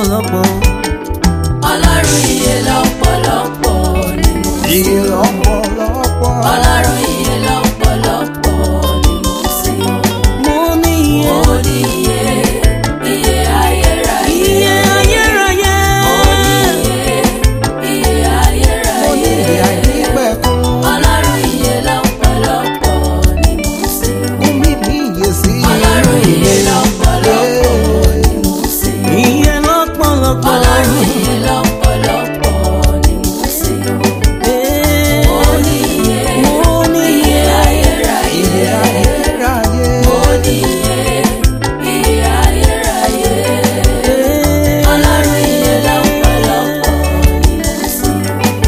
lọ́pọ̀lọpọ̀. ọlọ́run iye lọ́pọ̀lọpọ̀ ni mo sìn. Iye lọ́pọ̀lọpọ̀. ọlọ́run iye lọ́pọ̀lọpọ̀ ni mo sìn. mo ní iye. mo ní iye iye ayérayé. iye ayérayé. mo ní iye iye ayérayé. Mo ní ìyè àìnípẹ̀kun. ọlọ́run iye lọ́pọ̀lọpọ̀ ni mo sìn. Fún mi ní ìyè sí ọlọ́run iye lọ́pọ̀lọpọ̀ ni mo sìn. iye lọ́pọ̀lọpọ̀. ọlọ́run iye lọ́pọ̀lọpọ̀ ni mo sìn. Ee, mo ní iye mo ní iye iye. ayérayé. Ìyè ayérayé. mo ní iye iye ayérayé. Ee, ọlọ́run iye lọ́pọ̀lọpọ̀ ni mo sìn.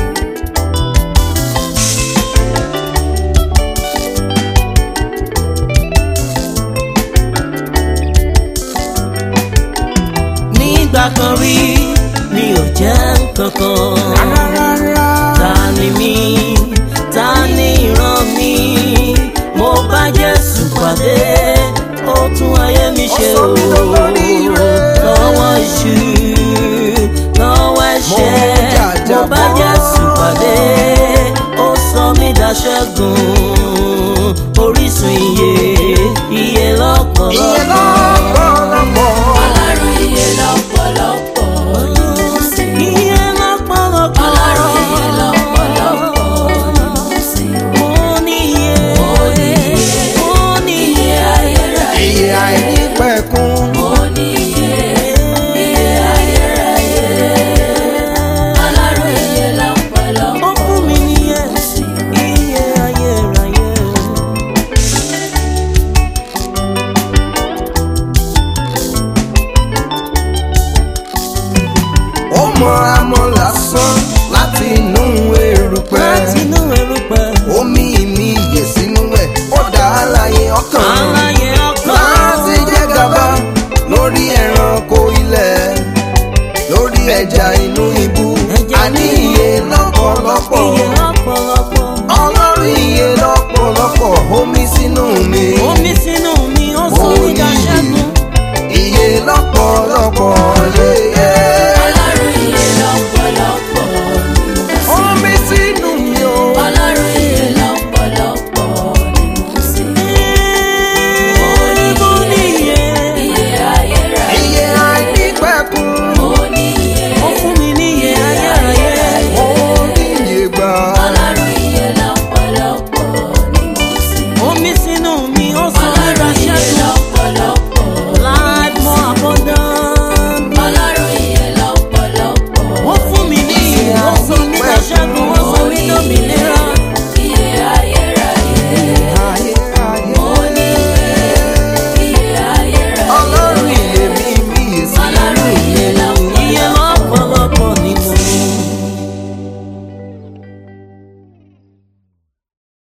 nígbà kan rí mi ò jẹ́ kankan. Rárá. ta ni mí ta ni ìran mi mo bá jésù pàdé ó tún ayé mi ṣe Ó sọ o mí dolóríire. lọ́wọ́ iṣu lọ́wọ́ ẹ̀ṣẹ̀ Mo jàjà mo bá bọ́. jésù pàdé ó sọ mí daṣẹ́gun orísun iye iye Iye lọ́pọ̀lọpọ̀. lọ́pọ̀lọpọ̀. ọlọ́run iye lọ́pọ̀lọpọ̀ ni mo sìn. Iye lọ́pọ̀lọpọ̀. ọlọ́run iye lọ́pọ̀lọpọ̀ ni mo sìn. Mo ní iye. mo ní iye Mo ní iye iye. ayérayé. Ìyè àìnípẹ̀kun. mo ní iye iye ayérayé. ọlọ́run iye Ó lọ́pọ̀lọpọ̀ fún mi níyè. mo sìn. Iye ayérayé. Ó mọ amọ̀ lásán láti inú erùpẹ̀. Láti inú erùpẹ̀. Omi mi ìyè sínú ẹ̀. Ó dá àlàyé ọkàn.